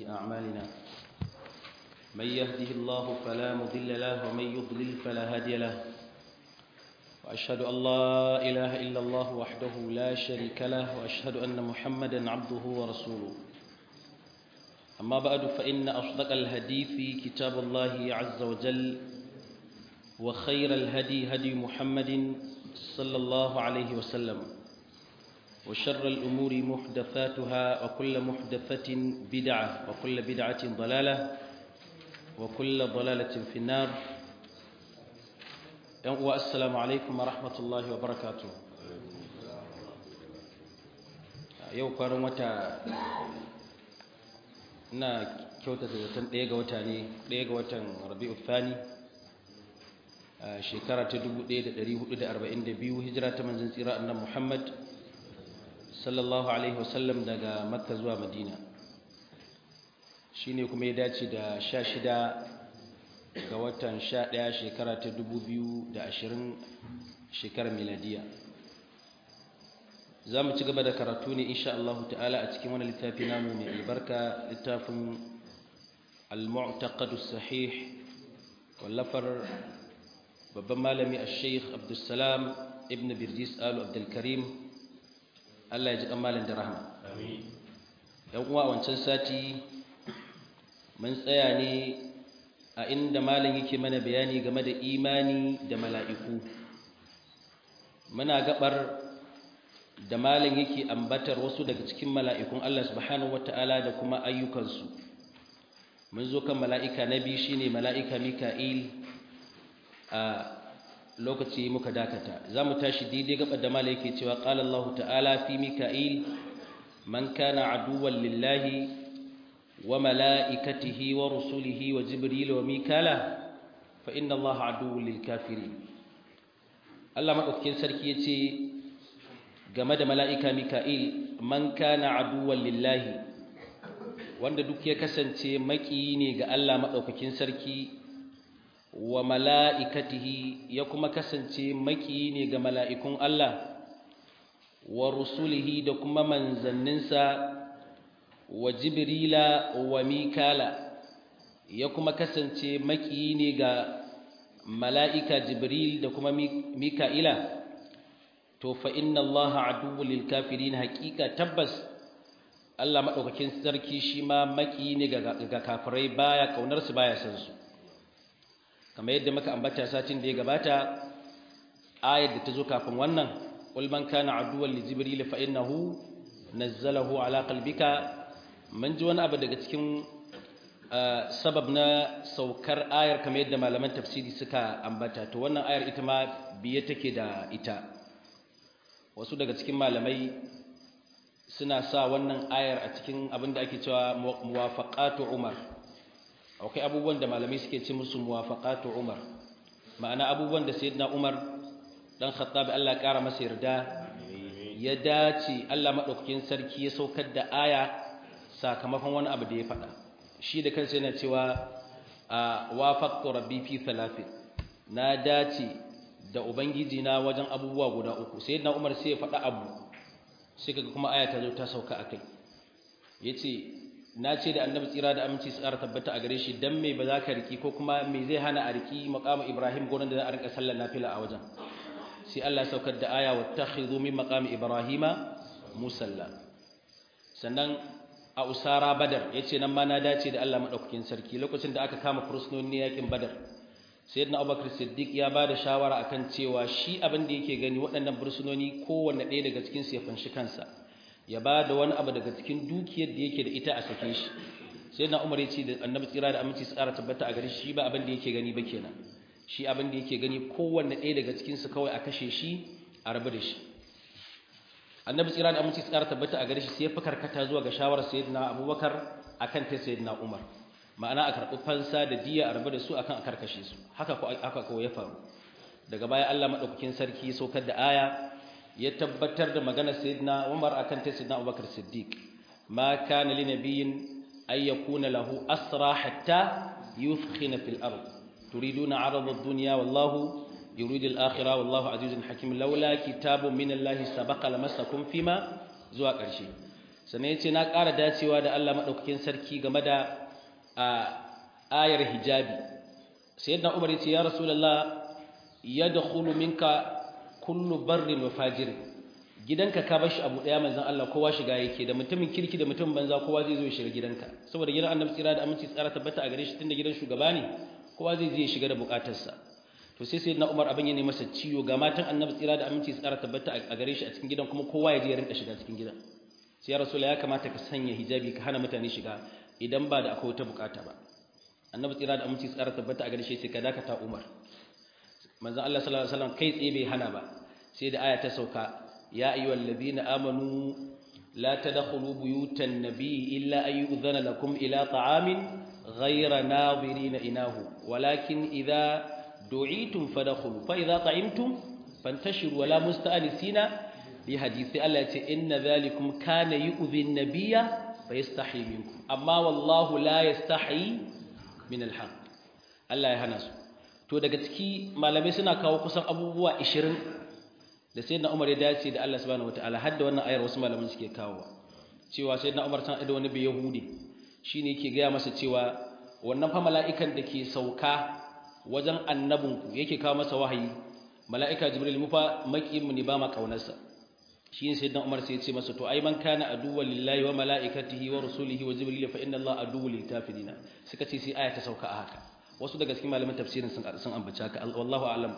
أعمالنا من يهده الله فلا مضل له ومن يضلل فلا هادي له وأشهد أن لا إله إلا الله وحده لا شريك له وأشهد أن محمدا عبده ورسوله أما بعد فإن أصدق الحديث كتاب الله عز وجل وخير الهدي هدي محمد صلى الله عليه وسلم وشر الأمور محدثاتها وكل محدثة بدعة وكل بدعة ضلالة وكل ضلالة في النار والسلام عليكم ورحمة الله وبركاته yau kwanan wata ina kyautata zaton ɗaya ga wata ne ɗaya ga watan rabi'u thani shekara ta 1442 hijira ta manzon tsira annan muhammad sallallahu alaihi wasallam daga makka zuwa madina shine kuma ya dace da 16 ga watan 11 shekara ta 2020 shekarar miladiya za mu ci gaba da karatu ne insha Allah ta'ala a cikin wani littafi namu mai albarka littafin al-mu'taqad sahih wallafar babban malami al-sheikh abdulsalam ibn birjis alu abdulkarim Allah ya ji kamalin da rahama yan uwa wancan sati mun tsaya ne a inda malam yake mana bayani game da imani da mala'iku muna gabar da malam yake ambatar wasu daga cikin mala'ikun Allah subhanahu wata'ala da kuma ayyukansu mun zo kan mala'ika na biyu shine mala'ika mika'il a lokaci muka dakata za mu tashi daidai gabar da malam yake cewa qala Allah ta'ala fi mika'il man kana aduwwan lillahi wa mala'ikatihi wa rusulihi wa jibril wa mikala fa inna Allah aduwwun lil kafirin Allah madaukakin sarki yace game da mala'ika Mika'il, man kana aduwan lillahi, wanda duk ya kasance maƙiyi ne ga Allah maɗaukakin sarki, wa mala'ikatihi ya kuma kasance maƙiyi ne ga mala'ikun Allah, wa rusulihi da kuma manzanninsa, wa Jibrila wa Mikala, ya kuma kasance maƙiyi ne ga mala'ika Jibril da kuma Mika'ila. to fa inna Allah aduwwul lil kafirin haqiqa tabbas Allah madaukakin sarki shi ma maki ne ga kafirai baya kaunar su baya san su kamar yadda muka ambata satin da ya gabata ayar da ta zo kafin wannan qul man kana aduwwan li jibril fa innahu nazzalahu ala qalbika mun ji wani abu daga cikin sabab na saukar ayar kamar yadda malaman tafsiri suka ambata to wannan ayar ita ma biye take da ita wasu daga cikin malamai suna sa wannan ayar a cikin abin da ake cewa muwafaqatu umar akwai abubuwan da malamai suke ce musu muwafaqatu umar ma'ana abubuwan da sayyidina umar dan khattab Allah ya kara masa yarda ya dace Allah madaukakin sarki ya saukar da aya sakamakon wani abu da ya faɗa shi da kansa yana cewa wafaqtu rabbi fi thalathin na dace da ubangiji na wajen abubuwa guda uku sai na umar sai ya faɗa abu sai kaga kuma aya ta zo ta sauka a kai ya ce na ce da annabi tsira da aminci su ƙara tabbata a gare shi dan me ba za ka riki ko kuma me zai hana a riki maqamu ibrahim gurin da za a rinka sallar nafila a wajen sai Allah ya saukar da aya wattakhidhu min maqami ibrahima musalla sannan a usara badar yace nan ma na dace da Allah madaukakin sarki lokacin da aka kama fursunoni yakin badar sayyidina abubakar siddiq ya ba da shawara akan cewa shi abin da yake gani waɗannan bursunoni kowanne ɗaya daga cikin su ya fanshi kansa ya ba da wani abu daga cikin dukiyar da yake da ita a sake shi sayyidina umar ya ce da annabi tsira da aminci tsara tabbata a gare shi ba abin da yake gani ba kenan shi abin da yake gani kowanne ɗaya daga cikin su kawai a kashe shi a rabu da shi annabi tsira da aminci tsara tabbata a gare shi sai ya fi karkata zuwa ga shawarar sayyidina abubakar akan ta sayyidina umar ma'ana a karɓi fansa da diya a rabu da su akan a karkashe su haka ko aka ko ya faru daga baya Allah madaukakin sarki ya saukar da aya ya tabbatar da maganar sayyidina Umar akan ta sayyidina Abubakar Siddiq ma kana li nabiyyin ay yakuna lahu asra hatta yuthkhina fil ard turiduna 'arada ad-dunya wallahu yuridu al-akhirah wallahu azizun hakim laula kitabun min Allah sabaqa lamassakum fima zuwa ƙarshe sannan yace na ƙara dacewa da Allah madaukakin sarki game da ayar hijabi sayyidina Umar yace ya rasulullah yadkhulu minka kullu barrin wa fajirin gidanka ka bar shi abu daya manzon Allah kowa shiga yake da mutumin kirki da mutumin banza kowa zai zo ya shiga gidanka saboda gidan Annabi tsira da aminci tsara tabbata a gare shi tunda gidan shugaba ne kowa zai je ya shiga da bukatarsa to sai sayyidina Umar abin ya ne masa ciwo ga matan Annabi tsira da aminci tsara tabbata a gare shi a cikin gidan kuma kowa ya je ya rinka shiga cikin gidan sai ya rasula ya kamata ka sanya hijabi ka hana mutane shiga idan ba da akwai wata bukata ba Annabi tsira da aminci tsara tabbata a gare shi sai ka dakata Umar manzon Allah sallallahu alaihi wasallam kai tsaye bai hana ba sai da aya ta sauka يا أيها الذين آمنوا لا تدخلوا بيوت النبي إلا أن يؤذن لكم إلى طعام غير ناظرين إناه ولكن إذا دعيتم فدخلوا فإذا طعمتم فانتشروا ولا مستأنسين لحديث الله إن ذلكم كان يؤذي النبي فيستحي منكم أما والله لا يستحي من الحق الله يهنس to daga ciki malamai suna kawo kusan abubuwa 20 da sayyidina Umar ya dace da Allah subhanahu wataala har da wannan ayar wasu malaman suke kawowa cewa sayyidina Umar san da wani bai Yahudi shine yake gaya masa cewa wannan fa mala'ikan da ke sauka wajen annabinku yake kawo masa wahayi mala'ika Jibril mu fa makiyin mu ne ba ma kaunarsa shine sayyidina Umar sai ya ce masa to ai man kana aduwwan lillahi wa mala'ikatihi wa rusulihi wa jibril fa inna Allah aduwwul lil kafirin suka ce sai aya ta sauka a haka wasu daga cikin malaman tafsirin sun sun ambaci haka wallahu a'lam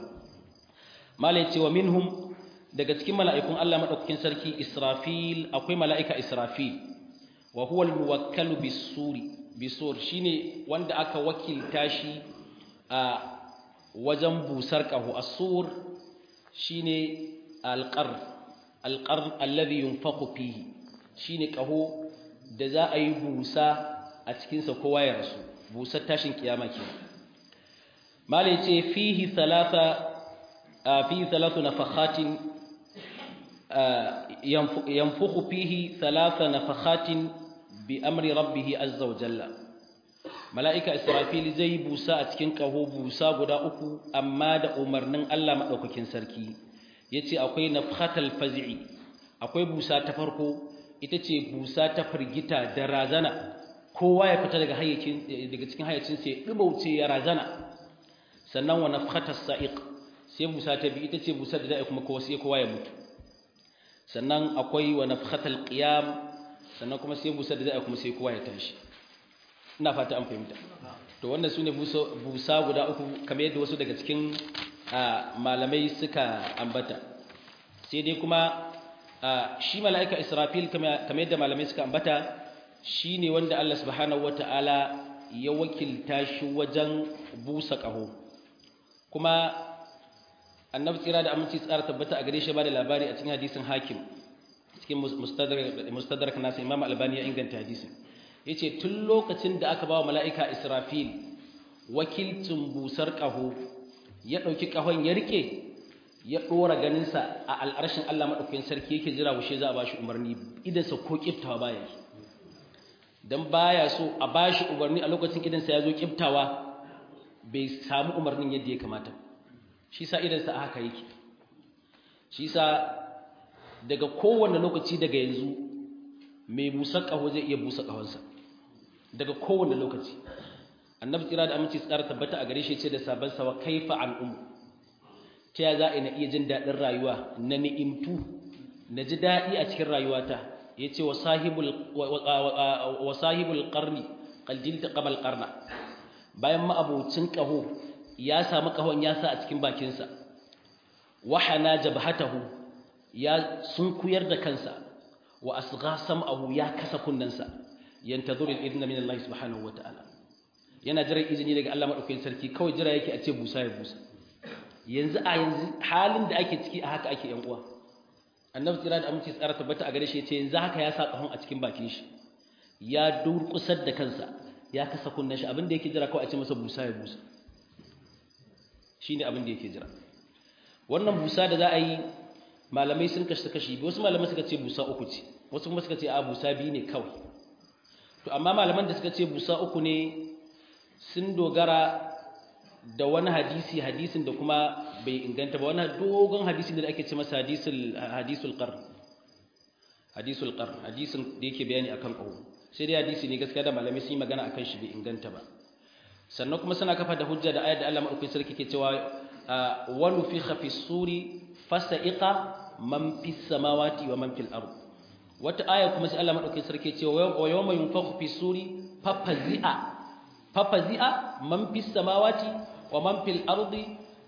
malai ce wa minhum daga cikin mala'ikun Allah madaukakin sarki Israfil akwai mala'ika Israfil wa huwa al-muwakkalu bis-suri bisur shine wanda aka wakilta shi a wajen busar qahu as-sur shine al-qarr al-qarr alladhi yunfaqu fihi shine qahu da za a yi busa a cikin sa kowa ya rasu busar tashin kiyama kenan malai ce fihi thalatha fihi thalathu nafakhatin yanfukhu fihi thalatha nafakhatin bi amri rabbih azza wa jalla mala'ika israfil zai busa a cikin kaho busa guda uku amma da umarnin Allah madaukakin sarki yace akwai nafhatal faz'i akwai busa ta farko ita ce busa ta firgita da razana kowa ya fita daga hayyacin daga cikin hayyacin sai dubauce ya razana sannan wa nafhatas sa'iq sai busa ta bi ita ce busa da da'i kuma kowa sai kowa ya mutu sannan akwai wa nafhatal qiyam sannan kuma sai busa da da'i kuma sai kowa ya tashi ina fata an fahimta to wannan sune busa guda uku kamar yadda wasu daga cikin malamai suka ambata sai dai kuma shi mala'ika Israfil kamar yadda malamai suka ambata shine wanda Allah subhanahu wata'ala ya wakilta shi wajen busa ƙaho kuma annabi tsira da aminci tsara tabbata a gare shi ba da labari a cikin hadisin hakim cikin mustadrak nasa imam albani ya inganta hadisin ya ce tun lokacin da aka ba wa mala'ika israfil wakilcin busar ƙaho ya ɗauki ƙahon ya rike ya ɗora ganinsa a al'arshin allah maɗaukakin sarki yake jira wushe za a ba shi umarni idansa ko ƙiftawa baya yi don baya so a ba shi umarni a lokacin idansa ya zo ƙiftawa bai samu umarnin yadda ya kamata shi sa idansa a haka yake shi sa daga kowane lokaci daga yanzu mai busa ƙaho zai iya busa ƙahonsa daga kowane lokaci annabi tsira da aminci tsara tabbata a gare shi ce da sabon sawa kaifa al'ummu ta ya za a na iya jin daɗin rayuwa na ni'imtu na ji daɗi a cikin rayuwata ya ce wa sahibul ƙarni ƙaljil ta ƙabal ƙarna bayan ma'abocin ƙaho ya samu ƙahon ya sa a cikin bakinsa wahana jabhatahu ya sunkuyar da kansa wa asgha sam'ahu ya kasa kunnansa yantazuru al-idna min Allah subhanahu wata'ala yana jiran izini daga Allah madaukakin sarki kawai jira yake a ce busa ya busa yanzu a yanzu halin da ake ciki a haka ake yan uwa annabi tsira da aminci tsara tabbata a gare shi yace yanzu haka ya sa kahon a cikin bakin shi ya durkusar da kansa ya kasa kunnan shi abin da yake jira kawai a ce masa busa ya busa shine abin da yake jira wannan busa da za a yi malamai sun kashi kashi wasu malamai suka ce busa uku ce wasu kuma suka ce a busa biyu ne kawai to amma malaman da suka ce busa uku ne sun dogara da wani hadisi hadisin da kuma bai inganta ba wani dogon hadisi da ake ce masa hadisul hadisul qarn hadisul qar hadisin da yake bayani akan qahu sai dai hadisi ne gaskiya da malamai sun yi magana akan shi bai inganta ba sannan kuma suna kafa da hujja da ayat da Allah madaukakin sarki ke cewa wa nufikha fi suri fasa'iqa man fis samawati wa man fil ard wata aya kuma sai Allah madaukakin sarki ce wa yawma yunfakhu fi suri fafazi'a fafazi'a man fis samawati wa man fil ardi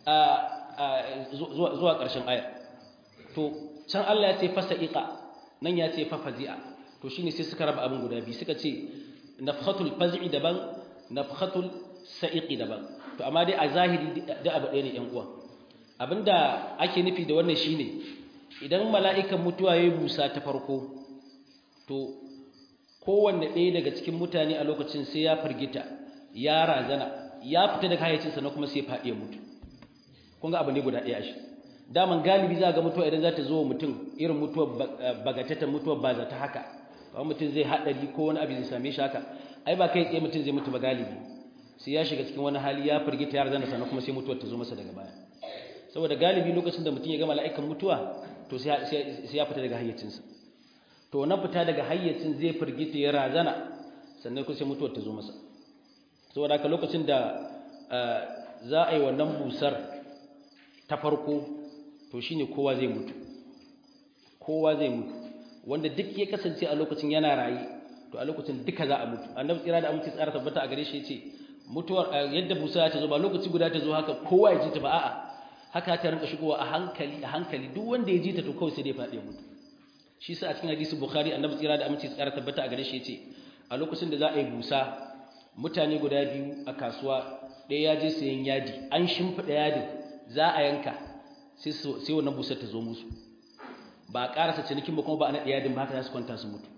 zuwa zuwa ƙarshen aya to can Allah ya ce fasa'iqa nan ya ce fafazi'a to shine sai suka raba abin guda biyu suka ce nafhatul faz'i daban nafhatul sa'iqi daban to amma dai a zahiri da abu ɗaya ne ƴan uwa abinda ake nufi da wannan shine idan mala'ikan mutuwa ya busa ta farko to kowanne ɗaya daga cikin mutane a lokacin sai ya firgita ya razana ya fita daga hayyacinsa na kuma sai ya faɗi ya mutu kun ga abu ne guda ɗaya shi daman galibi za ga mutuwa idan za ta zo mutum irin mutuwar bagatatan mutuwar ba za ta haka kawai mutum zai haɗari ko wani abu zai same shi haka ai ba kai tsaye mutum zai mutu ba galibi sai ya shiga cikin wani hali ya firgita ya razana sannan kuma sai mutuwar ta zo masa daga baya saboda galibi lokacin da mutum ya ga mala'ikan mutuwa to sai ya fita daga hayyacinsa to wannan fita daga hayyacin zai firgita ya razana sannan kuma sai mutuwar ta zo masa saboda haka lokacin da za a yi wannan busar ta farko to shine kowa zai mutu kowa zai mutu wanda duk ya kasance a lokacin yana raye to a lokacin duka za a mutu annabi tsira da amince tsara tabbata a gare shi yace mutuwar yadda busa ta zo ba lokaci guda ta zo haka kowa ya ji ta ba a'a haka ta rinka shigowa a hankali a hankali duk wanda ya ji ta to kawai sai dai faɗi mutu shi sa a cikin hadisi bukhari annabi tsira da amince tsara tabbata a gare shi yace a lokacin da za a yi busa mutane guda biyu a kasuwa ɗaya ya je sayan yadi an shimfiɗa yadin za a yanka sai wannan busar ta zo musu ba a ƙarasa cinikin ba kuma ba a naɗe yadin ba haka za su kwanta su mutu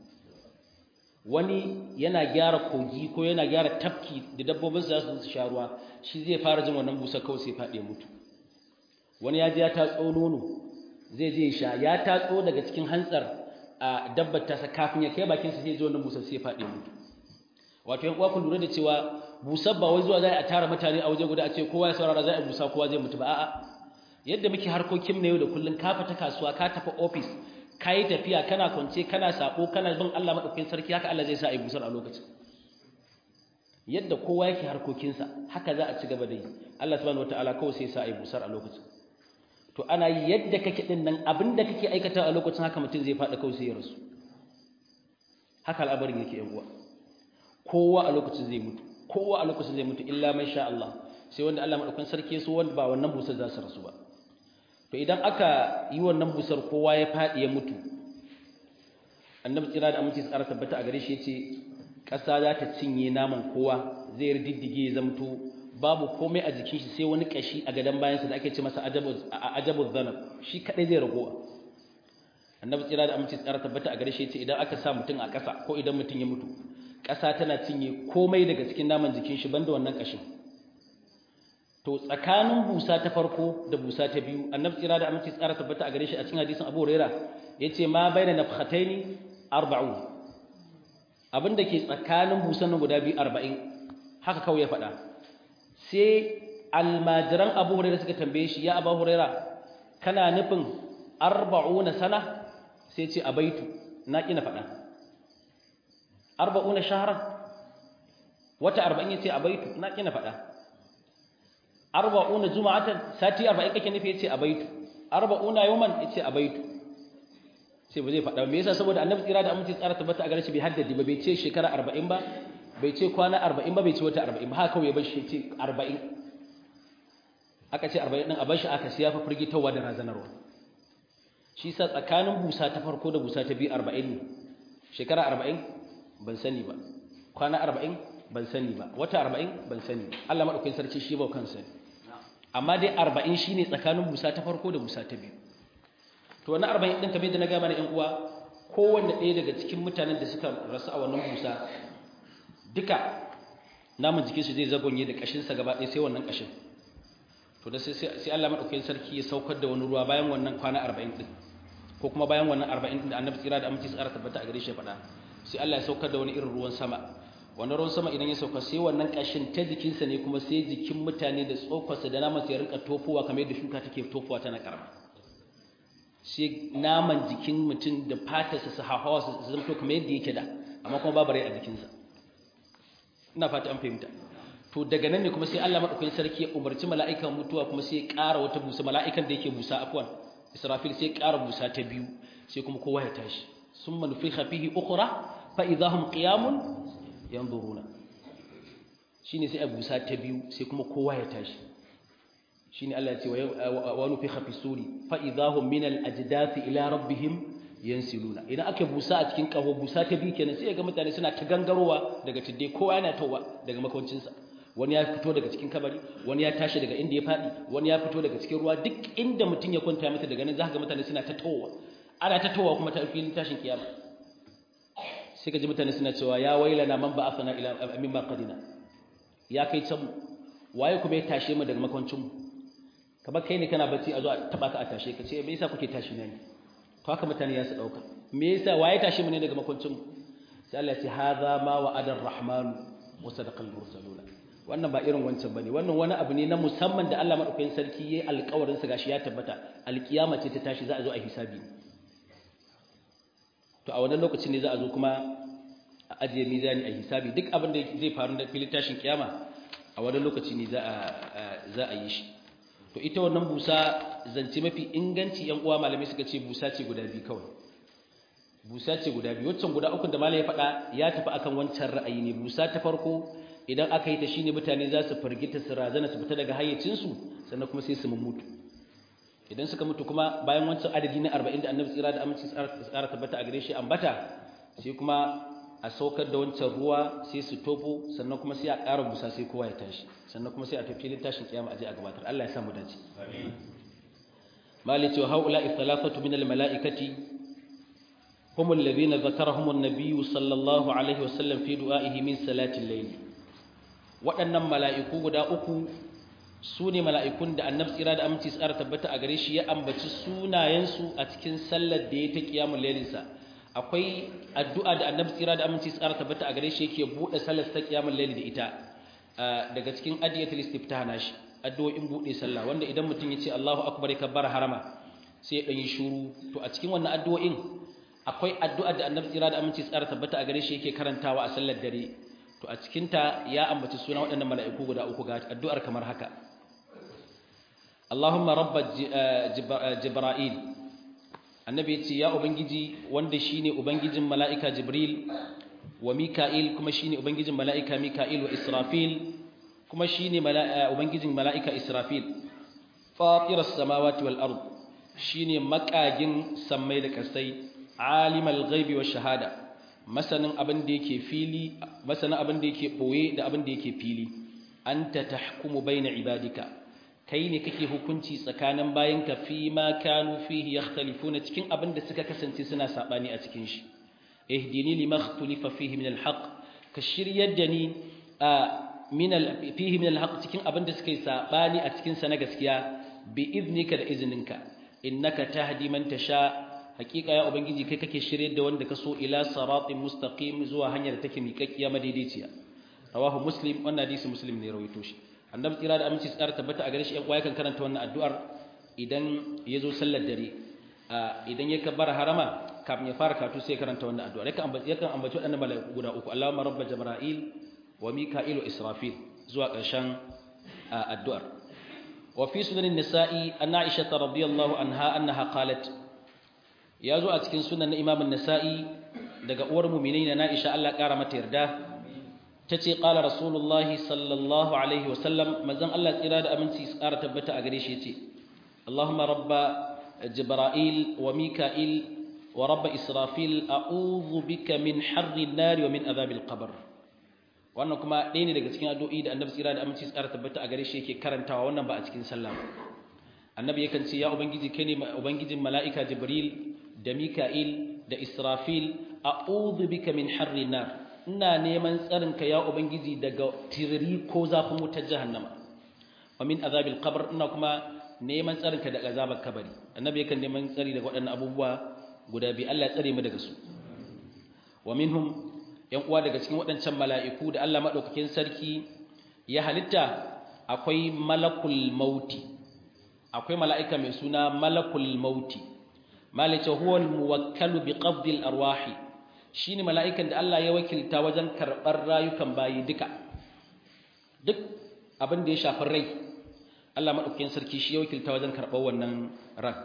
wani yana gyara kogi ko yana gyara tafki da dabbobin za su sha ruwa shi zai fara jin wannan busar kawai sai faɗe mutu wani ya je ya tatso nono zai je sha ya tatso daga cikin hantsar a dabbar tasa kafin ya kai bakinsa zai ji wannan busar sai faɗe mutu wato yan uwa ku lura da cewa busar ba wai zuwa za a tara mutane a waje guda a ce kowa ya saurara za a busa kowa zai mutu ba a'a yadda muke harkokin na yau da kullun ka fita kasuwa ka tafi office ka yi tafiya kana kwance kana sako kana bin Allah madaukakin sarki haka Allah zai sa a yi busar a lokacin yadda kowa yake harkokinsa haka za a ci gaba da yi Allah subhanahu wataala kawai sai sa a yi busar a lokacin to ana yi yadda kake din nan abinda kake aikata a lokacin haka mutum zai faɗa kawai sai ya rasu haka al'amarin yake yan uwa kowa a lokacin zai mutu kowa a lokacin zai mutu illa mai sha Allah sai wanda Allah madaukakin sarki so wanda ba wannan busar za su rasu ba to idan aka yi wannan busar kowa ya faɗi ya mutu annabi tsira da aminci tsara tabbata a gare shi yace ƙasa za ta cinye naman kowa zai riddige ya zamto babu komai a jikin shi sai wani kashi a gadon bayansa da ake ce masa ajabu zanab shi kadai zai ragowa annabi tsira da aminci tsara tabbata a gare shi yace idan aka sa mutum a ƙasa ko idan mutum ya mutu ƙasa tana cinye komai daga cikin naman jikin shi banda wannan kashin to tsakanin busa ta farko da busa ta biyu annabi tsira da aminci tsara tabbata a gare shi a cikin hadisin Abu Huraira yace ma baina nafkhataini 40 abinda ke tsakanin busan nan guda biyu 40 haka kawai ya faɗa sai almajiran Abu Huraira suka tambaye shi ya Abu Huraira kana nufin 40 sana sai ce abaitu na kina faɗa 40 shahran wata 40 yace abaitu na kina faɗa arba'una juma'atan sati 40 kake nufi yace abaitu arba'una yawman yace abaitu sai ba zai faɗa me yasa saboda annabi tsira da aminci tsara tabbata a gare shi bai haddadi ba bai ce shekara 40 ba bai ce kwana 40 ba bai ce wata 40 ba haka kawai ya bar shi ce 40 aka ce 40 din a bar shi aka siya fa firgitawa da razanarwa shi sa tsakanin busa ta farko da busa ta biyu 40 ne shekara 40 ban sani ba kwana 40 ban sani ba wata 40 ban sani Allah madaukakin sarki shi ba kansa ne amma dai arba'in shine tsakanin busa ta farko da busa ta biyu to wannan arba'in ɗin kamar da na gama na ‘yan uwa kowanne ɗaya daga cikin mutanen da suka rasu a wannan busa duka namun jikinsu zai zagonye da ƙashinsa gaba ɗaya sai wannan ƙashin to da sai Allah maɗaukakin sarki ya saukar da wani ruwa bayan wannan kwana arba'in ɗin ko kuma bayan wannan arba'in ɗin da annabi tsira da aminci tsara tabbata a gare shi ya faɗa sai Allah ya saukar da wani irin ruwan sama wannan ruwan sama idan ya sauka sai wannan kashin ta jikinsa ne kuma sai jikin mutane da tsofarsa da namansa ya rinka tofowa kamar yadda shuka take tofowa tana karama sai naman jikin mutum da fatarsa su hawa su zamto kamar yadda yake da amma kuma babu rai a jikinsa ina fata an fahimta to daga nan ne kuma sai Allah madaukakin sarki ya umarci mala'ikan mutuwa kuma sai ya ƙara wata busa mala'ikan da yake busa afwan Israfil sai ya ƙara busa ta biyu sai kuma kowa ya tashi summa nufikha fihi ukhra fa idahum qiyamun yanzuruna shine sai a busa ta biyu sai kuma kowa ya tashi shine Allah ya ce wa nufikha fi suri fa idahum min al ajdathi ila rabbihim yansiluna idan aka busa a cikin kaho busa ta biyu kenan sai ga mutane suna ta gangarowa daga tidde kowa yana towa daga makoncinsa wani ya fito daga cikin kabari wani ya tashi daga inda ya faɗi wani ya fito daga cikin ruwa duk inda mutum ya kwanta masa daga nan za ga mutane suna ta towa ana ta towa kuma ta filin tashin kiyama sai ka ji mutane suna cewa ya wailana man ba'athana ila mimma qadina ya kai can waye kuma ya tashe mu daga makoncin mu kamar kai ne kana bacci a zo a taba ka a tashe ka ce me yasa kuke tashi ne to haka mutane ya su dauka me yasa waye tashe mu ne daga makoncin mu sai Allah ya ce hadha ma wa'ada ar-rahman wa sadaqa al-mursaluna wannan ba irin wancan bane wannan wani abu ne na musamman da Allah madaukakin sarki yayi alƙawarin sa gashi ya tabbata alkiyama ce ta tashi za a zo a hisabi to a wannan lokacin ne za a zo kuma a ajiye mizani a hisabi duk abin da zai faru da filin tashin kiyama a wannan lokaci ne za a za a yi shi to ita wannan busa zance mafi inganci yan uwa malamai suka ce busa ce guda biyu kawai busa ce guda biyu waccan guda uku da malai ya faɗa ya tafi akan wancan ra'ayi ne busa ta farko idan aka yi ta shine mutane za su firgita su razana su fita daga hayyacinsu sannan kuma sai su mutu idan suka mutu kuma bayan wancan adadi na 40 da annabi tsira da aminci tsara tabbata a gare shi ambata sai kuma a saukar da wancan ruwa sai su tofo sannan kuma sai a ƙara busa sai kowa ya tashi sannan kuma sai a tafi filin tashin kiyama a je a gabatar Allah ya sa mu dace amin malice wa haula ithalafatu min almalaikati هم الذين ذكرهم النبي صلى الله عليه وسلم في دعائه من صلاة الليل waɗannan mala'iku guda uku su ne mala'ikun da annabi tsira da aminci tsara tabbata a gare shi ya ambaci sunayensu a cikin sallar da ya ta kiyamun lailinsa akwai addu'a da annabi tsira da aminci tsara tabbata a gare shi yake buɗe sallar ta kiyamun laili da ita daga cikin adiyatul istiftah nashi addu'o'in buɗe sallah wanda idan mutum ya ce Allahu akbar ya kabbara harama sai ya ɗan yi shuru to a cikin wannan addu'o'in akwai addu'a da annabi tsira da aminci tsara tabbata a gare shi yake karantawa a sallar dare to a cikinta ya ambaci suna waɗannan mala'iku guda uku ga addu'ar kamar haka Allahumma rabba Jibra'il annabi ya ce ya ubangiji wanda shine ubangijin mala'ika Jibril wa Mika'il kuma shine ubangijin mala'ika Mika'il wa Israfil kuma shine ubangijin mala'ika Israfil fatiras samawati wal ard shine makagin sammai da kasai alimal ghaibi wa shahada masanin abin da yake fili masanin abin da yake boye da abin da yake fili anta tahkumu baina ibadika kai ne kake hukunci tsakanin bayinka fi ma kanu fihi yakhtalifuna cikin abin da suka kasance suna sabani a cikin shi ihdini lima ikhtalifa fihi min alhaq ka shiryar da ni min fihi min alhaq cikin abin da suka yi sabani a cikin sa na gaskiya bi iznika da izininka innaka tahdi man tasha hakika ya ubangiji kai kake shirye da wanda ka so ila siratin mustaqim zuwa hanyar da take miƙaƙiya madaidaiciya rawahu muslim wannan hadisi muslim ne rawaito shi annabi tsira da aminci tsara tabbata a gare shi ɗan kan karanta wannan addu'ar idan ya zo sallar dare idan ya kabbara harama kafin ya fara katu sai karanta wannan addu'ar yakan ambaci yakan ambaci waɗannan mala'iku guda uku Allahumma rabba jibril wa mika'il wa israfil zuwa ƙarshen addu'ar wa fi sunanin nisa'i anna aisha radiyallahu anha annaha qalat ya zo a cikin sunan na imamun nasa'i daga uwar muminai na na'isha Allah ƙara mata yarda ta ce ƙala rasulullahi sallallahu alaihi wasallam mazan Allah tsira da aminci su ƙara tabbata a gare shi ce Allahumma rabba jibra'il wa mika'il wa rabba israfil a'udhu bika min harri nari wa min azabil qabr wannan kuma ɗaya ne daga cikin addu'o'i da annabi tsira da aminci su ƙara tabbata a gare shi yake karantawa wannan ba a cikin sallah annabi yakan ce ya ubangiji kai ne ubangijin mala'ika jibril da Mika'il da Israfil a'udhu bika min harri nar ina neman tsarinka ya ubangiji daga tiriri ko zafin wutar jahannama wa min azabil qabr ina kuma neman tsarinka daga azabar kabari annabi yakan neman tsari daga waɗannan abubuwa guda biyu Allah ya tsare mu daga su wa minhum yan uwa daga cikin waɗancan mala'iku da Allah madaukakin sarki ya halitta akwai malakul mauti akwai mala'ika mai suna malakul mauti malaka huwa al-muwakkalu bi qabdi al-arwahi shine mala'ikan da Allah ya wakilta wajen karbar rayukan bayi duka duk abin da ya shafi rai Allah madaukakin sarki shi ya wakilta wajen karbar wannan ran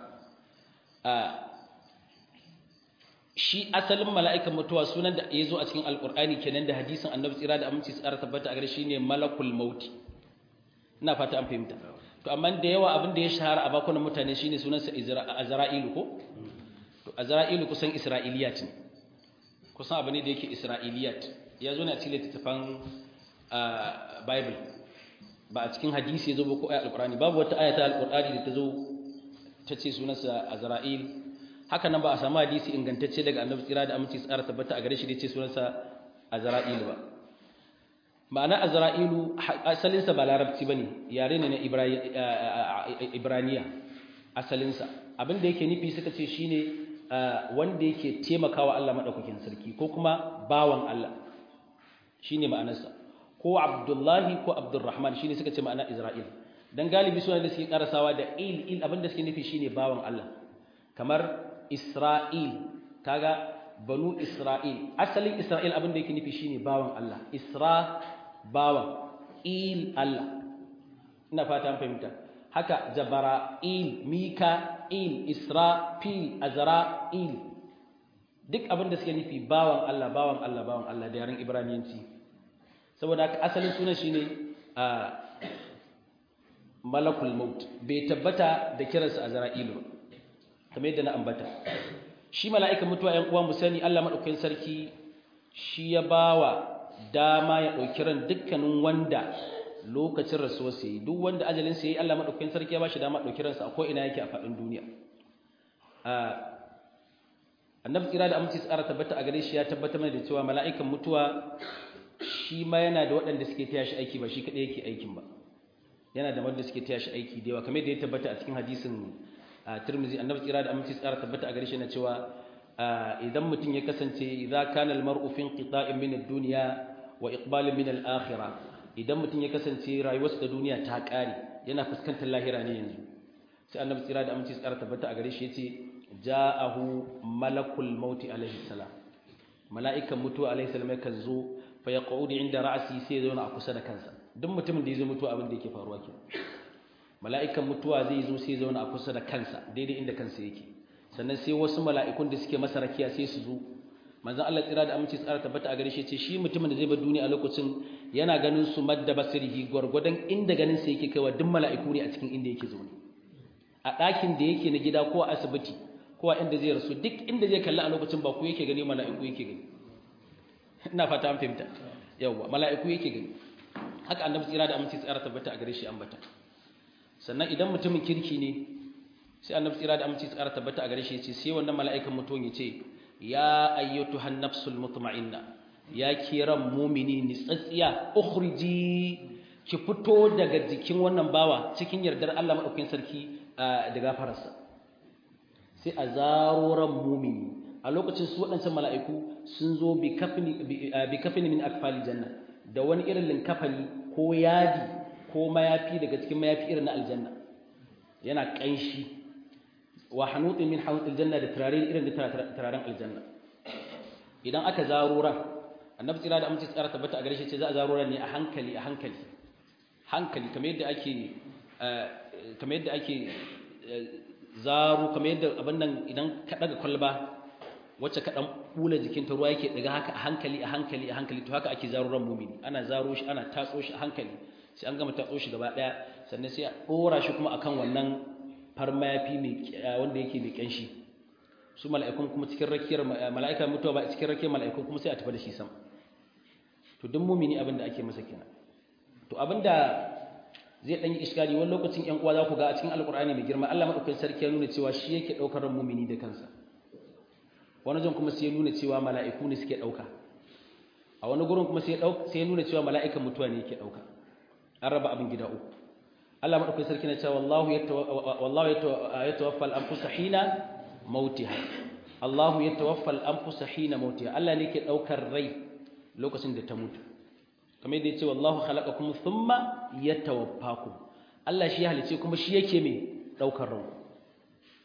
shi asalin mala'ikan mutuwa sunan da ya zo a cikin alkur'ani kenan da hadisin annabi tsira da aminci tsara tabbata a gare shi ne malakul mauti ina fata an fahimta to amma da yawa abin da ya shahara a bakunan mutane shine sunansa azra'ilu ko to azra'ilu kusan isra'iliyat ne kusan abu ne da yake isra'iliyat ya zo ne a cikin littattafan bible ba a cikin hadisi ya zo ba ko ayat alkur'ani babu wata ayata alkur'ani da ta zo ta ce sunansa azra'il haka nan ba a samu hadisi ingantacce daga annabi tsira da aminci tsara tabbata a gare shi da ce sunansa azra'ilu ba ma'ana azra'ilu asalinsa ba larabci bane yare ne na ibraniya asalinsa abin da yake nufi suka ce shine wanda yake taimakawa Allah madaukakin sarki ko kuma bawan Allah shine ma'anarsa ko abdullahi ko abdurrahman shine suka ce ma'ana isra'il dan galibi sunan da suke karasawa da il il abin da suke nufi shine bawan Allah kamar Isra'il kaga banu Isra'il asalin Isra'il abin da yake nufi shine bawan Allah Isra bawan il Allah ina fata an fahimta haka Jabara'il Mika'il Israfil Azra'il duk abin da suke nufi bawan Allah bawan Allah bawan Allah da yaren Ibraniyanci saboda haka asalin sunan shine a malakul maut bai tabbata da kiransa Azra'ilu ba kamar yadda na ambata shi mala'ikan mutuwa ‘yan uwa mu sani Allah maɗaukakin sarki shi ya bawa dama ya ɗauki ran dukkanin wanda lokacin rasuwar sai duk wanda ajalin sai Allah maɗaukakin sarki ya ba shi dama ɗauki ransa a ko'ina yake a faɗin duniya annabi tsira da aminci tsara tabbata a gare shi ya tabbata mana da cewa mala'ikan mutuwa shi ma yana da waɗanda suke taya shi aiki ba shi kaɗai yake aikin ba yana da wanda suke taya shi aiki da yawa kamar da ya tabbata a cikin hadisin a Tirmidhi annabi tsira da aminci tsara tabbata a gare shi na cewa idan mutum ya kasance idza kana al-mar'u fi inqita'in min ad-dunya wa iqbalin min al-akhirah idan mutum ya kasance rayuwarsa da duniya ta kare yana fuskantar lahira ne yanzu sai annabi tsira da aminci tsara tabbata a gare shi yace ja'ahu malakul mauti alaihi salam mala'ikan mutuwa alaihi salam yakan zo fa yaqudu inda ra'si sai ya zauna a kusa da kansa duk mutumin da ya zo mutuwa abin da yake faruwa kenan mala'ikan mutuwa zai zo sai zauna a kusa da kansa daidai inda kansa yake sannan sai wasu mala'ikun da suke masa rakiya sai su zo manzon Allah tsira da aminci tsara tabbata a gare shi ce shi mutumin da zai bar duniya a lokacin yana ganin su madda basirihi gwargwadon inda ganin sa yake kaiwa duk mala'iku ne a cikin inda yake zaune a ɗakin da yake na gida ko a asibiti ko a inda zai rasu duk inda zai kalli a lokacin ba ku yake gani mala'iku yake gani ina fata an fahimta yawwa mala'iku yake gani haka annabi tsira da aminci tsara tabbata a gare shi ambata sannan idan mutumin kirki ne sai annabi tsira da aminci tsara tabbata a gare shi yace sai wannan mala'ikan mutuwan yace ya ayyatuhan nafsul mutma'inna ya kiran mumini ni tsatsiya ukhriji ki fito daga jikin wannan bawa cikin yardar Allah madaukakin sarki da gafararsa sai a zaro ran mumini a lokacin su waɗancan mala'iku sun zo bi kafini bi kafini min akfali janna da wani irin linkafani ko yadi ko mayafi daga cikin mayafi irin na aljanna yana ƙanshi wa hanutin min hanutil janna da turare irin da turaren aljanna idan aka zaro ran annabi tsira da amince tsara tabbata a gare shi ce za a zaro ran ne a hankali a hankali hankali kamar yadda ake kamar yadda ake zaro kamar yadda abin nan idan ka daga kwalba wacce ka dan bula jikin ta ruwa yake daga haka a hankali a hankali a hankali to haka ake zaro ran mumini ana zaro shi ana tatso shi a hankali sai an gama tatso shi gaba daya sannan sai a dora shi kuma akan wannan farmayafi mai wanda yake mai kanshi su mala'ikun kuma cikin rakiyar mala'ika mutuwa ba cikin rakiyar mala'ikun kuma sai a tafi da shi sama to duk mumini abin da ake masa kenan to abinda zai dan yi iskali wani lokacin ƴan uwa za ku ga a cikin alkur'ani mai girma Allah madaukakin sarki ya nuna cewa shi yake daukar ran mumini da kansa wani jan kuma sai ya nuna cewa mala'iku ne suke dauka a wani gurin kuma sai ya nuna cewa mala'ikan mutuwa ne yake dauka an raba abin gida uku Allah madaukakin sarki na cewa wallahu wallahu yatawaffa al-anfusa hina mautiha Allahu yatawaffa al-anfusa hina mautiha Allah ne yake daukar rai lokacin da ta mutu kamar yadda yace wallahu khalaqakum thumma yatawaffakum Allah shi ya halice kuma shi yake mai daukar ran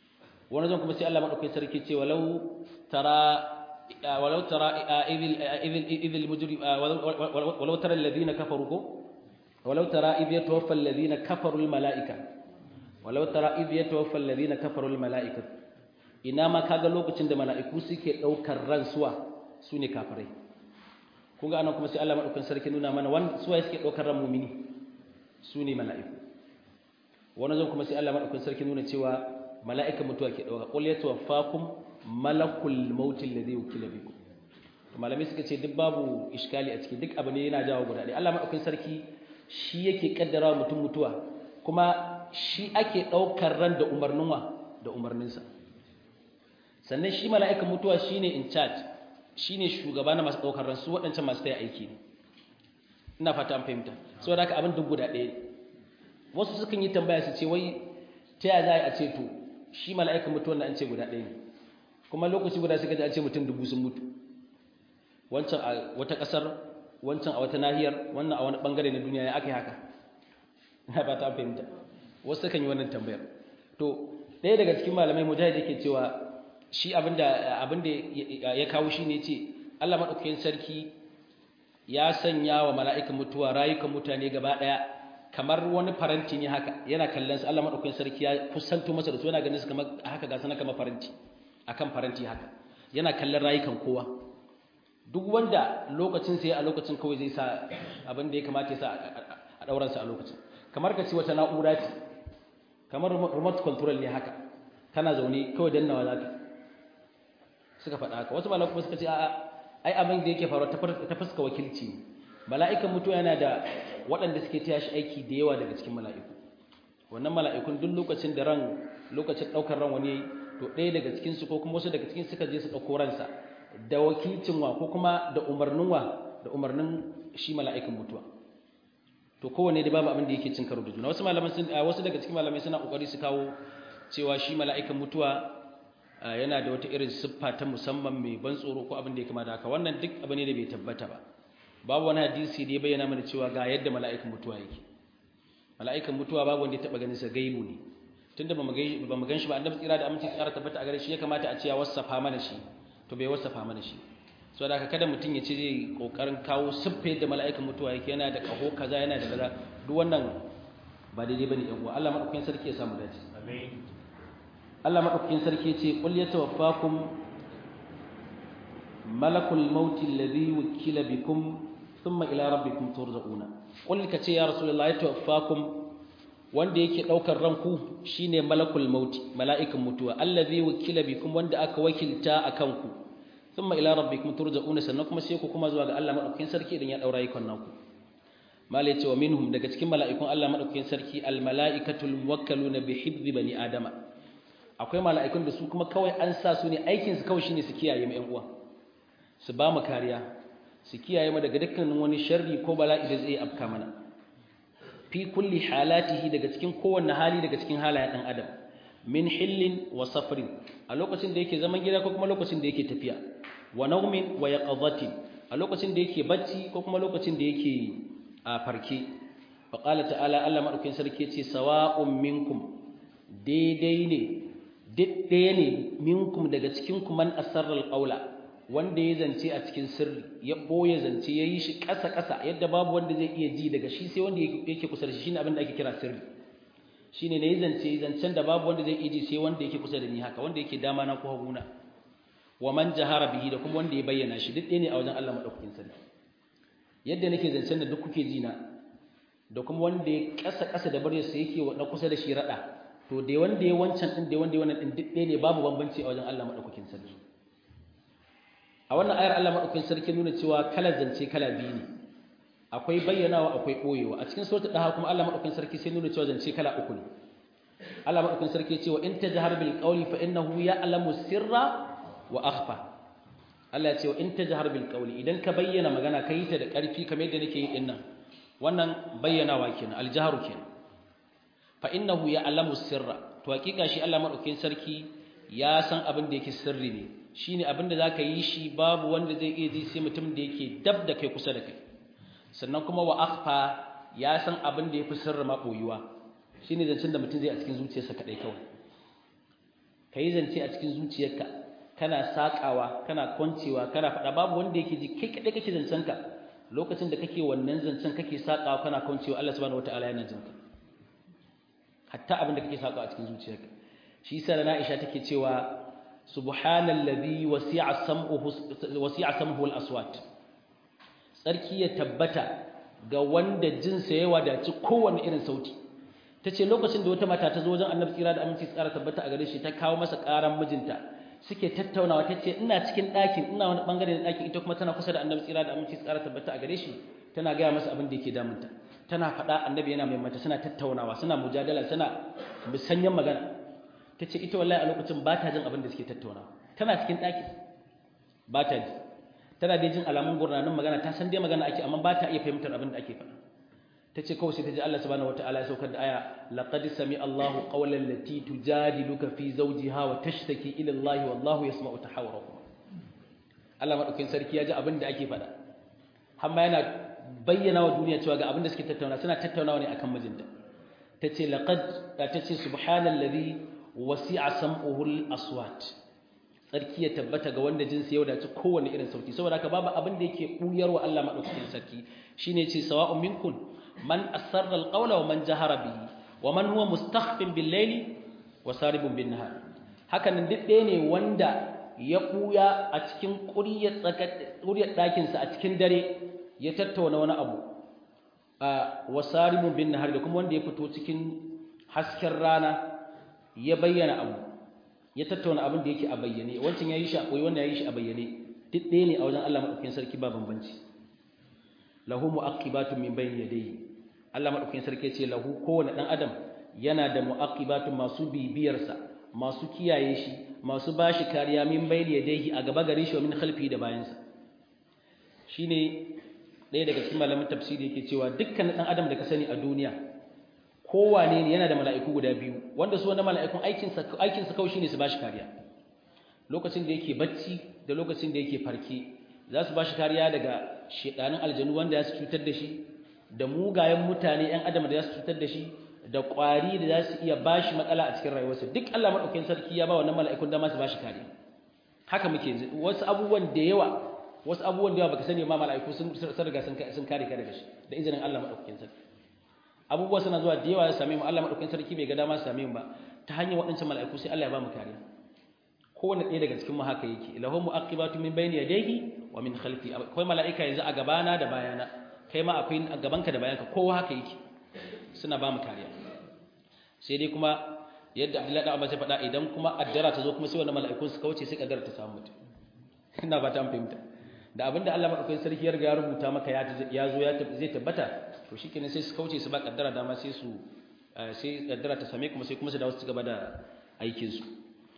wani zan kuma sai Allah madaukakin sarki ce walau tara walau tara idil idil idil mujrim walau tara alladhina kafaru ko walau tara idh yatawaffa alladhina kafaru al malaika walau tara idh yatawaffa alladhina kafaru al malaika ina ma kaga lokacin da mala'iku suke daukar ransuwa sune kafirai kun ga anan kuma sai Allah madaukakin sarki nuna mana wanda suwaye suke daukar ran mu'mini sune mala'iku wani zan kuma sai Allah madaukakin sarki nuna cewa mala'ika mutuwa ke dauka qul yatawaffakum malakul maut alladhi wukila bikum malamai suka ce duk babu iskali a ciki duk abu ne yana jawo guda ɗaya Allah madaukakin sarki shi yake kaddara mutum mutuwa kuma shi ake daukar ran da umarnin wa da umarninsa sannan shi mala'ikan mutuwa shine in charge shine shugaba na masu daukar ran su waɗancan masu taya aiki ne ina fata an fahimta saboda haka abin duk guda ɗaya wasu sukan yi tambaya su ce wai ta yaya za a ce to shi mala'ikan mutuwan da an ce guda ɗaya ne kuma lokaci guda suka ji an ce mutum dubu sun mutu wancan a wata ƙasar wancan a wata nahiyar wannan a wani ɓangare na duniya ya aka yi haka na ba ta fahimta wasu sukan yi wannan tambayar to ɗaya daga cikin malamai mujahid yake cewa shi abinda abinda ya kawo shi ne ce Allah maɗaukakin sarki ya sanya wa mala'ikan mutuwa rayukan mutane gaba ɗaya kamar wani faranti ne haka yana kallon su Allah madaukakin sarki ya kusanto masa da su yana ganin su kamar haka ga sanan kamar faranti akan faranti haka yana kallon rayukan kowa duk wanda lokacin sai a lokacin kawai zai sa abin da ya kamata ya sa a dauran sa a lokacin kamar ka ce wata na'ura ce kamar remote control ne haka kana zaune kawai dannawa zaka suka faɗa haka wasu malaku suka ce a'a ai abin da yake faruwa ta fuska wakilci mala'ikan mutuwa yana da waɗanda suke taya shi aiki da yawa daga cikin mala'iku wannan mala'ikun duk lokacin da ran lokacin ɗaukar ran wani to ɗaya daga cikinsu ko kuma wasu daga cikin suka je su ɗauko ransa da wakilcin wa ko kuma da umarnin wa da umarnin shi mala'ikan mutuwa to kowanne da babu abin da yake cin karo da juna wasu malaman sun wasu daga cikin malamai suna kokari su kawo cewa shi mala'ikan mutuwa yana da wata irin siffa ta musamman mai ban tsoro ko abin da ya kama da haka wannan duk abu ne da bai tabbata ba babu wani hadisi da ya bayyana mana cewa ga yadda mala'ikan mutuwa yake mala'ikan mutuwa babu wanda ya taba ganin sa gaibu ne tunda ba mu gan shi ba annabi tsira da aminci tsara tabbata a gare shi ya kamata a ce ya wasafa mana shi to bai wasafa mana shi so da kada mutum ya ce zai kokarin kawo siffa yadda mala'ikan mutuwa yake yana da kaho kaza yana da kaza duk wannan ba daidai bane yan uwa Allah madaukakin sarki ya samu dace amin Allah madaukakin sarki ya ce qul yatawaffakum malakul maut alladhi wukila bikum thumma ila rabbikum turja'una qul kace ya rasulullahi yatawaffakum wanda yake daukar ranku shine malakul maut mala'ikan mutuwa allazi wukila bikum wanda aka wakilta akan ku thumma ila rabbikum turja'una sannan kuma sai ku kuma zuwa ga Allah madaukakin sarki idan ya daura ikon naku mala yace wa minhum daga cikin mala'ikun Allah madaukakin sarki al mala'ikatul muwakkaluna bi hibzi bani adama akwai mala'ikun da su kuma kawai an sa su ne aikin su kawai shine su kiyaye mu ƴan uwa su ba mu kariya su kiyaye mu daga dukkanin wani sharri ko bala'i da zai afka mana fi kulli halatihi daga cikin kowanne hali daga cikin halayen dan adam min hillin wa safrin a lokacin da yake zaman gida ko kuma lokacin da yake tafiya wa naumin wa yaqadhatin a lokacin da yake bacci ko kuma lokacin da yake a farke fa qala ta'ala Allah madaukakin sarki yace sawa'un minkum daidai ne ɗaya ne minkum daga cikin ku man asarral qawla wanda ya zance a cikin sirri ya boye zance ya yi shi ƙasa ƙasa yadda babu wanda zai iya ji daga shi sai wanda yake kusa da shi shine abin da ake kira sirri shine ne ya zance zancen da babu wanda zai iya ji sai wanda yake kusa da ni haka wanda yake dama na ko haguna wa man jahara bihi da kuma wanda ya bayyana shi duk ɗaya ne a wajen Allah madaukakin sarki yadda nake zancen da duk kuke ji na da kuma wanda ya ƙasa ƙasa da baryarsa yake na kusa da shi rada to da wanda ya wancan din da wanda ya wannan din duk ɗaya ne babu bambanci a wajen Allah madaukakin sarki a wannan ayar Allah madaukakin sarki nuna cewa kala zance kala biyu ne akwai bayyanawa akwai boyewa a cikin suratul daha kuma Allah madaukakin sarki sai nuna cewa zance kala uku ne Allah madaukakin sarki ya ce wa in tajhar bil qawli fa innahu ya'lamu sirra wa akhfa Allah ya ce wa in tajhar bil qawli idan ka bayyana magana kai ta da ƙarfi kamar yadda nake yi din nan wannan bayyanawa kenan aljahru kenan fa innahu ya'lamu sirra to hakika shi Allah madaukakin sarki ya san abin da yake sirri ne shine abin da zaka yi shi babu wanda zai iya ji sai mutum da yake dab da kai kusa da kai sannan kuma wa akhfa ya san abin da yafi sirri ma boyuwa shine zancen da mutum zai a cikin zuciyarsa kadai kawai kai zance a cikin zuciyarka kana sakawa kana kwancewa kana faɗa babu wanda yake ji kai kadai kake zancen ka lokacin da kake wannan zancen kake sakawa kana kwancewa Allah subhanahu wataala yana jinka hatta abin da kake sakawa a cikin zuciyarka shi yasa na Aisha take cewa subhanallazi wasi'a sam'uhu wasi'a sam'uhu al-aswat sarki ya tabbata ga wanda jinsa ya wadaci kowanne irin sauti tace lokacin da wata mata ta zo wajen Annabi tsira da aminci tsara tabbata a gare shi ta kawo masa karan mijinta suke tattaunawa tace ina cikin ɗakin ina wani bangare na ɗakin ita kuma tana kusa da Annabi tsira da aminci tsara tabbata a gare shi tana gaya masa abin da yake damunta tana faɗa Annabi yana mai mata suna tattaunawa suna mujadala suna musanyan magana ta ce ita wallahi a lokacin ba ta jin abin da suke tattaunawa tana cikin ɗaki ba ta ji tana dai jin alamun gurnanin magana ta san dai magana ake amma ba ta iya fahimtar abin da ake faɗa ta ce kawai sai ta ji Allah subhanahu wataala ya saukar da aya laqad sami Allahu qawlan lati tujadiluka fi zawjiha wa tashtaki ila Allah wallahu yasma'u tahawurakum Allah madaukakin sarki ya ji abin da ake faɗa amma yana bayyana wa duniya cewa ga abin da suke tattauna suna tattaunawa ne akan mijinta tace laqad tace subhanallazi wasi'a sam'uhul aswat sarki ya tabbata ga wanda jinsi ya wadace kowanne irin sauti saboda haka babu abin da yake buyarwa Allah madaukakin sarki shine yace sawa'un minkum man asarra alqawla wa man jahara bihi wa man huwa mustakhfin bil layli wa saribun bin nahar hakan duk ɗaya ne wanda ya buya a cikin ƙuryar tsakar ƙuryar ɗakin sa a cikin dare ya tattauna wani abu a wasaribun bin nahar da kuma wanda ya fito cikin hasken rana ya bayyana abu ya tattauna abin da yake a bayyane wancan ya yi shi a koyi wannan ya yi shi a bayyane duk ɗaya ne a wajen Allah maɗaukakin sarki ba bambanci lahu mu'aqibatun min bayni yadayhi Allah maɗaukakin sarki ce lahu kowane ɗan adam yana da mu'aqibatun masu bibiyarsa masu kiyaye shi masu bashi kariya min bayni yadayhi a gaba gare shi wa min khalfi da bayansa shine ɗaya daga cikin malamin tafsiri yake cewa dukkan ɗan adam da ka sani a duniya kowane ne yana da mala'iku guda biyu wanda su wannan mala'ikun aikinsa aikinsa kawai shine su bashi kariya lokacin da yake bacci da lokacin da yake farke za su bashi kariya daga shedanin aljanu wanda za su cutar da shi da mugayen mutane ‘yan adam da za su cutar da shi da ƙwari da za su iya bashi matsala a cikin rayuwarsa duk Allah maɗaukakin sarki ya ba wannan mala'ikun dama su bashi kariya haka muke wasu abubuwan da yawa wasu abubuwan da yawa baka sani ma mala'iku sun riga sun kare ka daga shi da izinin Allah maɗaukakin sarki abubuwa suna zuwa da yawa ya same mu Allah madaukakin sarki bai ga dama same mu ba ta hanyar waɗancan mala'iku sai Allah ya ba mu kariya kowanne ɗaya daga cikin mu haka yake lahu mu'aqibatu min bayni yadayhi wa min khalfi akwai mala'ika yanzu a gabana da bayana kai ma akwai a gabanka da bayanka kowa haka yake suna ba mu kariya sai dai kuma yadda Abdullahi Abbas ya faɗa idan kuma addara ta zo kuma sai wannan mala'ikun su kauce sai kaddara ta samu mutum ina ba ta fahimta da abinda Allah madaukakin sarki ya riga ya rubuta maka ya zo ya zai tabbata to shikenan sai su kauce su ba kaddara dama sai su sai kaddara ta same kuma sai kuma su dawo su gaba da aikin su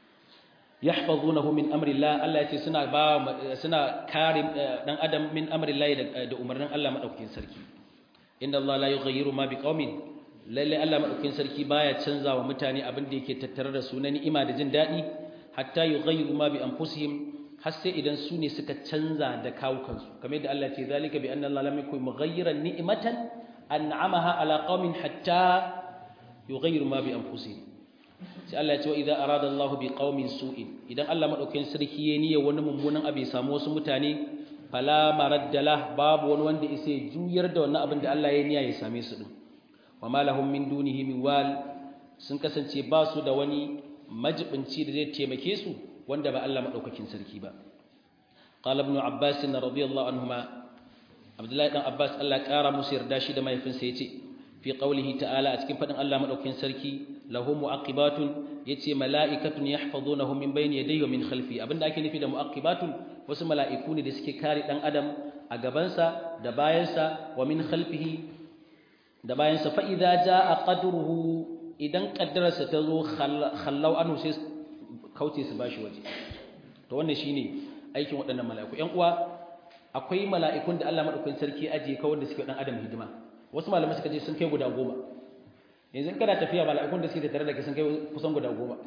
yahfazunahu min amri Allah Allah yace suna ba suna kare dan adam min amri Allah da umarnin Allah madaukakin sarki inna Allah la yughayyiru ma biqaumin lalle Allah madaukakin sarki baya canza wa mutane abin da yake tattare da su na ni'ima da jin dadi hatta yughayyiru ma bi anfusihim har sai idan su ne suka canza da kawukansu kamar yadda Allah ce zalika bi anna Allah lam yakun mughayyiran ni'matan an'amaha ala qaumin hatta yughayyiru ma bi anfusihim sai Allah ya ce wa idza arada Allah bi qaumin su'in idan Allah madaukakin sarki ya niyya wani mummunan abu ya samu wasu mutane fala maraddalah babu wani wanda isa juyar da wannan abin da Allah ya niyya ya same su din wa ma lahum min dunihi min wal sun kasance ba su da wani majibinci da zai taimake su wanda ba Allah madaukakin sarki ba qala ibn abbas radiyallahu anhuma abdullahi dan abbas Allah kara musu yarda shi da mahaifinsa yace fi qawlihi ta'ala a cikin fadin Allah madaukakin sarki lahu muaqibatun yace mala'ikatun yahfazunahu min bayni yadayhi wa min khalfi abinda ake nufi da muaqibatun wasu mala'iku ne da suke kare dan adam a gabansa da bayansa wa min khalfihi da bayansa fa idza jaa qadruhu idan kaddararsa ta zo khallau anhu sai kauce su bashi waje to wannan shine aikin waɗannan mala'iku ƴan uwa akwai mala'ikun da Allah madaukakin sarki ajiye kawai da suke dan adam hidima wasu malamai suka ce sun kai guda goma yanzu kana tafiya mala'ikun da suke tare da kai sun kai kusan guda goma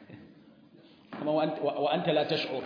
kuma wa anta la tash'ur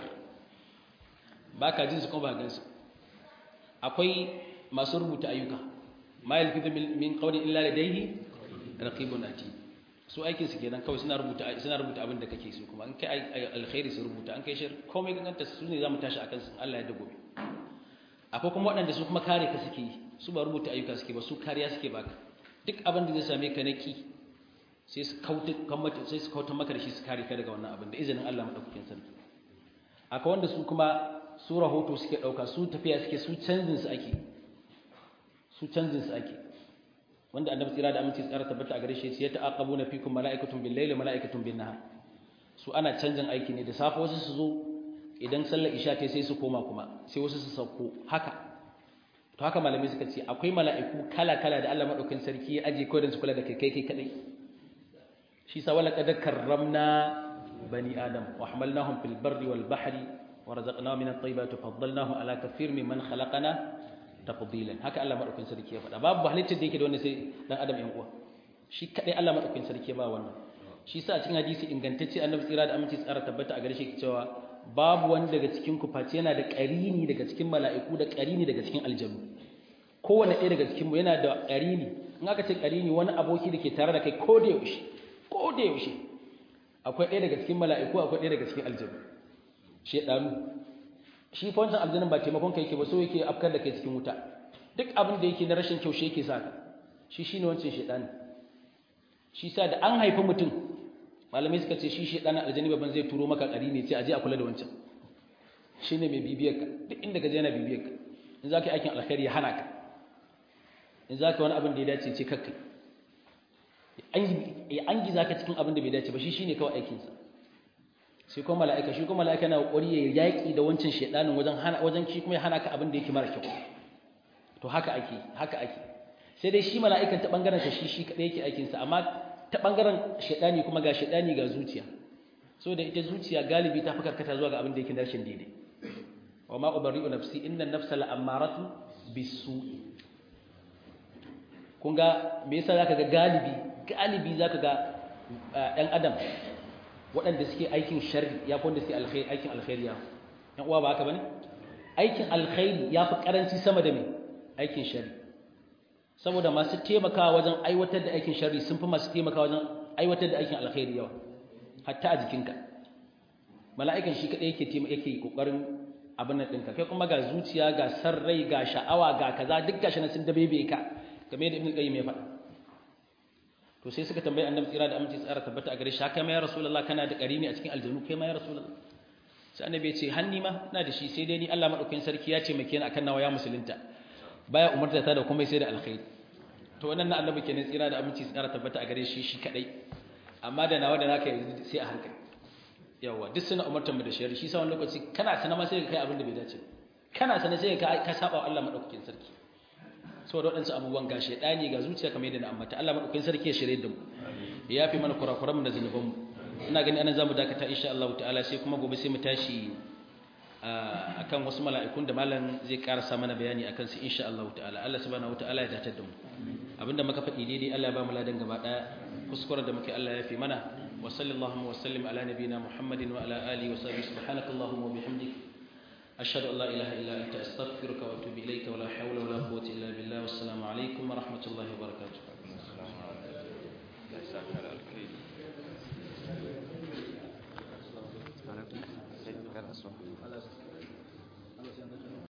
baka jin su kuma ba gansu akwai masu rubuta ayyuka ma yalfizu min qawli illa ladayhi raqibun atid su aikin su kenan kawai suna rubuta suna rubuta abin da kake so kuma in kai alkhairi su rubuta an kai shar komai ganganta su ne zamu tashi akan su Allah ya da gobe akwai kuma waɗanda su kuma kare ka suke yi su ba rubuta ayyuka suke ba su kariya suke baka duk abin da zai same ka na ki sai su kauta kammata sai su kauta maka da shi su kare ka daga wannan abin da izinin Allah madaukakin sarki akwai wanda su kuma su rahoto suke dauka su tafiya suke su canjin su ake su canjin su ake wanda annabi tsira da aminci tsara tabbata a gare shi ya ta'aqabuna fikum mala'ikatun bil layli mala'ikatun bin nahar su ana canjin aiki ne da safe wasu su zo idan sallar isha ta sai su koma kuma sai wasu su sauko haka to haka malamai suka ce akwai mala'iku kala kala da Allah madaukakin sarki ya aje kawai don su kula da kai kai kai kadai shi sa wala qad karramna bani adam wa hamalnahum fil barri wal bahri wa razaqnahum min at-tayyibati faddalnahum ala kathir mimman khalaqana tafdilan haka Allah madaukakin sarki ya faɗa babu halittar da yake da wannan sai dan adam yan uwa shi kadai Allah madaukakin sarki ba wannan shi sa a cikin hadisi ingantacce annabi tsira da aminci tsara tabbata a gare shi cewa babu wani daga cikin ku face yana da qarini daga cikin mala'iku da qarini daga cikin aljanu kowanne ɗaya daga cikin mu yana da qarini in aka ce qarini wani aboki da ke tare da kai ko da yaushe ko da yaushe akwai ɗaya daga cikin mala'iku akwai ɗaya daga cikin aljanu shedanu shi fa wancan aljannin ba taimakon kai yake ba so yake afkar da kai cikin wuta duk abin da yake na rashin kyau shi yake saka shi shine wancan shedani shi sa da an haifi mutum malamai suka ce shi shedanin aljanni baban zai turo maka ƙari ne ce aje a kula da wancan shine mai bibiyar ka duk inda ka je yana bibiyar ka in za ka yi aikin alkhairi ya hana ka in za ka wani abin da ya dace ce kakkai ya an giza ka cikin abin da bai dace ba shi shine kawai aikinsa sai kuma mala'ika shi kuma mala'ika na kokari ya yaki da wancan shedanin wajen hana wajen shi kuma ya hana ka abin da yake mara kyau to haka ake haka ake sai dai shi mala'ikan ta bangaren sa shi shi kadai yake aikin sa amma ta bangaren shedani kuma ga shedani ga zuciya so da ita zuciya galibi ta fi karkata zuwa ga abin da yake darshin daidai wa ma ubarri'u nafsi inna an-nafsa la'ammaratu bis-su'i kun ga me yasa zaka ga galibi galibi zaka ga ɗan adam waɗanda suke aikin sharri ya fi wanda suke alkhairi aikin alkhairi ya ɗan uwa ba haka bane aikin alkhairi ya fi karanci sama da me aikin sharri saboda masu taimakawa wajen aiwatar da aikin sharri sun fi masu taimakawa wajen aiwatar da aikin alkhairi yawa hatta a jikinka mala'ikan shi kaɗai yake yake kokarin abin nan ɗinka kai kuma ga zuciya ga sarrai ga sha'awa ga kaza duk gashi na sun dabebe ka game da ibn qayyim ya faɗa to sai suka tambayi annabi tsira da aminci tsara tabbata a gare shi haka ma ya rasulullah kana da qarini a cikin aljanu kai ma ya rasulullah sai annabi ya ce hanni ma ina da shi sai dai ni Allah madaukakin sarki ya ce make ni akan nawa ya musulunta baya umarta ta da kuma sai da alkhairi to wannan na annabi kenan tsira da aminci tsara tabbata a gare shi shi kadai amma da nawa da naka yanzu sai a hankali yawa duk suna umartar mu da shari'a shi sa wani lokaci kana sana ma sai ka kai abin da bai dace kana sana sai ka ka saba wa Allah madaukakin sarki saboda waɗansu abubuwan ga shaidani ga zuciya kamar yadda na ambata Allah madaukakin sarki ya shirye da mu ya yafi mana kurakuran mu da zunuban mu ina gani anan zamu dakata insha Allah ta'ala sai kuma gobe sai mu tashi akan wasu mala'ikun da malam zai karasa mana bayani akan su insha Allah ta'ala Allah subhanahu ta'ala ya datar da mu abinda muka faɗi daidai Allah ya ba mu ladan gaba daya kuskuren da muke Allah ya fi mana wa sallallahu wa sallim ala nabiyyina Muhammadin wa ala alihi wa sahbihi subhanakallahumma wa bihamdika أشهد أن لا إله إلا أنت أستغفرك وأتوب إليك ولا حول ولا قوة إلا بالله والسلام عليكم ورحمة الله وبركاته Assalamualaikum.